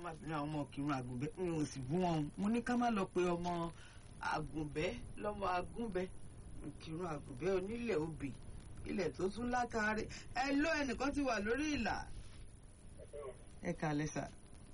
má bínú àwọn ọmọ kírun àgùnbẹ́ n ò sì bú wọn mo ní ká má lọ pe ọmọ àgùnbẹ́ lọ́mọ agúnbẹ́ kírun àgùnbẹ́ onílẹ̀ òbí ilẹ̀ tó tún lákàárẹ̀ ẹ ló ẹnìkan ti wà lórí ìlà ẹ ká lẹ́sà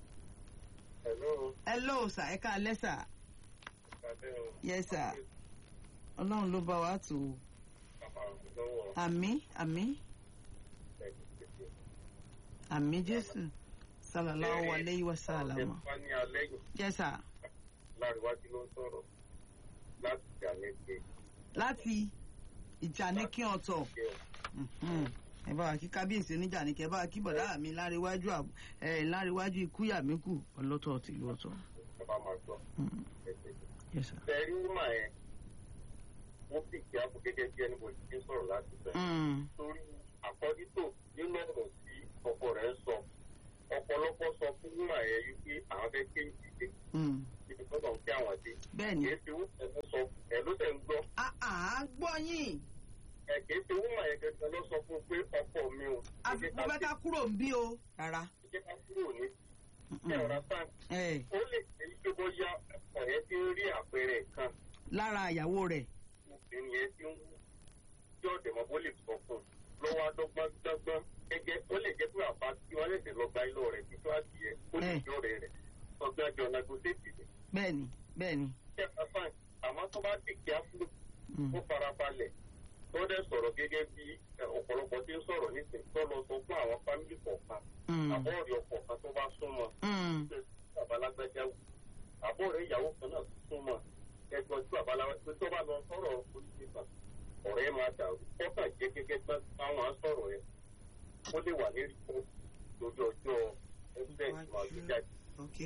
Hello. ẹ ló sà ẹ ká lẹ́sà Adé o. yes sà ọlọ́run ló bá wa tó o Lọ́wọ́ àmì àmì ẹ̀kẹ́kẹ́. àmì jésù sàlàláhu alayhi wa sàlámà Ẹ̀fà ní alẹ́ yìí yes sà láríwájú ló ń sọ̀rọ̀ láti jà lẹ́gbẹ̀ẹ́. láti ìjà ní kí ọ̀tọ̀ Mhm. ẹ bá wa kí kábíyèsí oníjà ní kẹ bá wa kí bọ̀dá mi láríwájú àb- ẹ láríwájú ikú yàmíkù ọlọ́tọ̀ tìlú ọ̀tọ̀. Ẹ bá máa gbọ́. Mhm. Ẹ̀kẹ́kẹ́. yes sir. Bẹ̀rí mà ẹ̀ wọ́n sì kí àpò gẹ́gẹ́ bí ẹni bò ti ń sọ̀rọ̀ láti bẹ̀. Mm. Torí àkọ́dítò nínú ọ̀rọ̀ sí ọkọ rẹ̀ ń sọ. Ọ̀pọ̀lọpọ̀ sọ fún mà ẹ̀ wípé àwọn fẹ́ ké ìdílé Mm. ibi tó lọ ń kí àwọn dé. bẹ́ẹ̀ni Kìí ṣe wọ́n ẹ̀fọ́ sọ ẹ̀ ló tẹ̀ ń gbọ́. àá gbọ́ yín Ẹ̀ kìí ṣe wọ́n mà ẹ̀ gẹ́gẹ́ lọ sọ fún un pé ọkọ mi ò. àfikún bẹ́ẹ̀ ká kúrò ń bí o rárá. Jẹ́ ká kúrò ní Mhm. ẹ̀ ọ̀rá sáà. ẹ ó lè ṣe pé bóyá ọ̀rẹ́ tí ń rí àpẹẹrẹ kan lára ìyàwó rẹ̀ obìnrin yẹn tí ń wú tí ọ̀dẹ̀ mọ́ bó lè sọ fún un lọ́wọ́ adọ́gbọ́n dọ́gbọ́n gẹ́gẹ́ ó lè jẹ́ pé àbá tí wọ́n lè lọ gba ilé rẹ̀ títí wá sí ẹ ó lè Eh. jọ rẹ̀ rẹ̀ ọgbọ́n àjọ negotiate ni. bẹ́ẹ̀ni bẹ́ẹ̀ni. ṣé ẹ fine àmọ́ tó bá ti kí á fún Mm. ó farabalẹ̀ tó dẹ̀ sọ̀rọ̀ gẹ́gẹ́ bí ẹ, ọ̀pọ̀lọpọ̀ tí ń sọ̀rọ̀ nísìnyí tó lọ sọ fún àwọn fámìlì kọ̀ọ̀kan Mm. àbọ̀ọ̀rẹ̀ ọkọ̀ọ̀kan tó bá súnmọ́ Mm. babalágbájá wù àbọ̀ rẹ̀ ìyàwó kan náà súnmọ́ ẹgbọ́n tí babalágbájá tó bá lọ sọ̀rọ̀ oríṣi kan ọ̀rẹ́ máa dàrú kọ́kàn jẹ́ gẹ́gẹ́ bá táwọn á sọ̀rọ̀ ẹ̀ ó lè wà ní rìpọ́ lórí ọjọ́ ẹgbẹ́ ìgbìmọ̀ àgbéjáde ok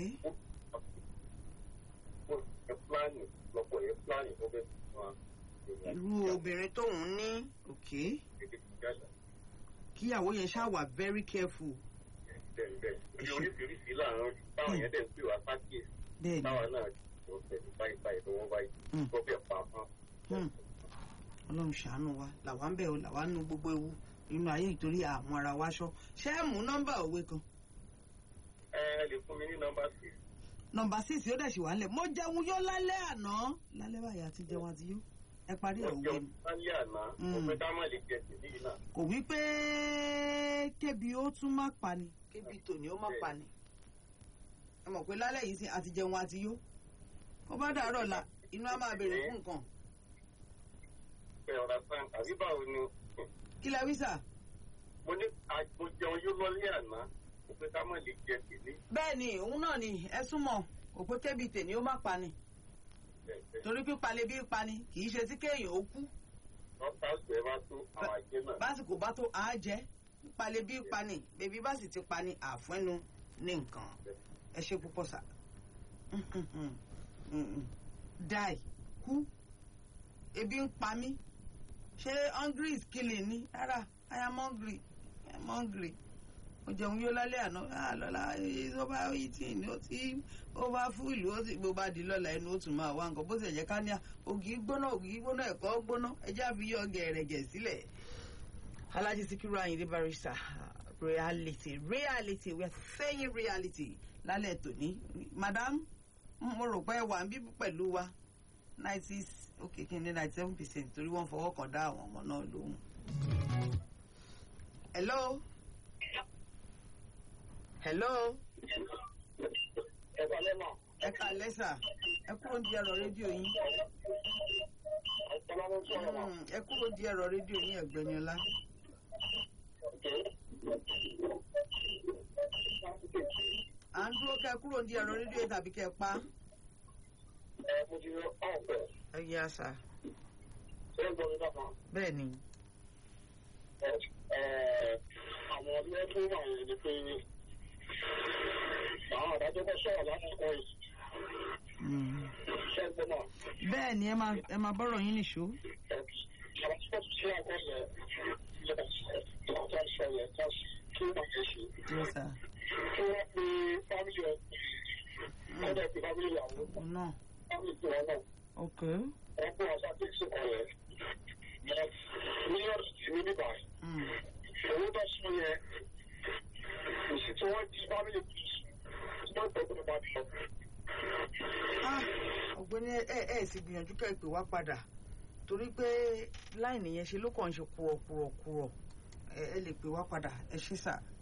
ó ẹ pílánì lọ́pọ̀ ẹ pílánì tó bẹ́ẹ̀ fún wa. irú obìnrin tóun ní ok kíyàwó yẹn ṣáà wà very careful bẹ́ẹ̀ bẹ́ẹ̀ bí oríṣiríṣi láàárín táwọn yẹn dẹ̀ ń pè wá sákìyèsí bẹ́ẹ̀ni. táwa náà tó tẹ̀lé báyìí báyìí lọ́wọ́ báyìí Mm. tó bẹ̀ pa mọ́. Hmm. ọlọ́run ṣàánú wa làwa ń bẹ̀ o làwa nu gbogbo ewu nínú ayé ìtorí àwọn ara wa ṣọ́ ṣé ẹ mú nọ́mbà òwe kan ẹ ẹ lè fún mi ní nọ́mbà six nọ́mbà six ó dẹ̀ ṣì wà ń lẹ̀ mo jẹun yó lálẹ́ àná lálẹ́ báyìí àti jẹun àti yó ẹ parí ẹ̀ òwe ọjọ́ ni sálẹ̀ àná Mm. mo fẹ́ ká má lè jẹ tèmi yìí náà. kò wí pé kébi ó tún má pa ni kébi tòní ó má pa ni ẹ mọ̀ pé lálẹ́ yìí sí àti jẹun àti yó kó bá dàárọ̀ la inú á máa béèrè fún nǹkan ẹ ọ̀rá sáà àbí báwo ni kí lẹ wí sà. mo ní mo jẹun yóò lọ́lẹ́ àná mo fẹ́ ká má lè jẹ tèmi. bẹ́ẹ̀ ni òun náà ni ẹ súnmọ́ kò pé kébi tèní ó má pa ni torí pípa lè bí pa ni kì í ṣe tí kéèyàn ó kú lọ́sà àgbẹ̀ bá tó àwọn àjẹ náà. básìkò bá tó àá jẹ pípa lè bí pa ni bèbí bá sì ti pa ni àfẹ́nu ní nǹkan ẹ ṣe púpọ̀ sà die kú ebi ń pa mí ṣé hungry is killing ni rárá i am hungry i am hungry mo jẹun yó lálẹ́ àná ah lọ́la ó bá yí tí ní ó tí ó bá fún ìlú ó sì bó bá di lọ́la ẹnu ó tún máa wá nǹkan bó sì jẹ́ ká ní ògì gbóná ògì gbóná ẹ̀kọ́ gbóná ẹjẹ́ àfi yọ gẹ̀rẹ̀gẹ̀ sílẹ̀. Alhaji Sikiru Ayinde Barrister reality reality we are saying reality lálẹ́ tòní madam mo rò pé ẹ wà ń bí pẹ̀lú wa ninety okay kí ni ninety seven percent torí wọ́n fọwọ́ kan dá àwọn ọmọ náà lóhùn. hello hello ẹ bá lẹ́nà ẹ ká lẹ́sà ẹ kúrò di ẹ̀rọ rédíò yín ọ̀pọ̀lọpọ̀ ló sọ̀rọ̀ náà. Mm, ẹ kúrò di ẹ̀rọ rédíò yín ẹ̀gbẹ́ni ọlá à ń dúró kẹ́ kúrò di ẹ̀rọ rédíò yín tàbí kẹ́ pa ẹ mo ti yọ ọ̀pẹ̀ ẹ yẹ àṣà ṣé ń gbọ́ mi dákan. bẹ́ẹ̀ ni àwọn ọdún ẹgbẹ́ wà yẹn ni pé àwọn àdájọ́ kọ́ sọ̀rọ̀ lásìkò yìí Mm. ṣé ń gbọ́ náà. bẹ́ẹ̀ ni ẹ máa ẹ máa bọ́rọ̀ yín nìṣó àwọn tí wọ́n ti ṣe àgọ́ yẹn lọ́dọ̀ tó ń sọ yẹn ká kí wọ́n yẹn ṣe yes sir kí wọ́n pe fámìlì ẹ̀ kọ́dọ̀ pe fámìlì ìyàwó òun náà fámìlì tiwọn náà ok wọ́n pè wọ́n sáté ìsìnkú yẹn mílíọ̀nù tí ní bíbá Mm. owó tó sún yẹn òsì tí wọ́n di fámìlì tó mọ́tò tó bá sọ. Ah, ọ̀gbẹ́ni ẹ ẹ sì gbìyànjú kẹ́ ẹ pè wá padà torí pé láìní yẹn ṣe ló kàn ń ṣe kúrọ̀kúrọ̀kúrọ̀ ẹ ẹ lè pè wá padà ẹ ṣí sà.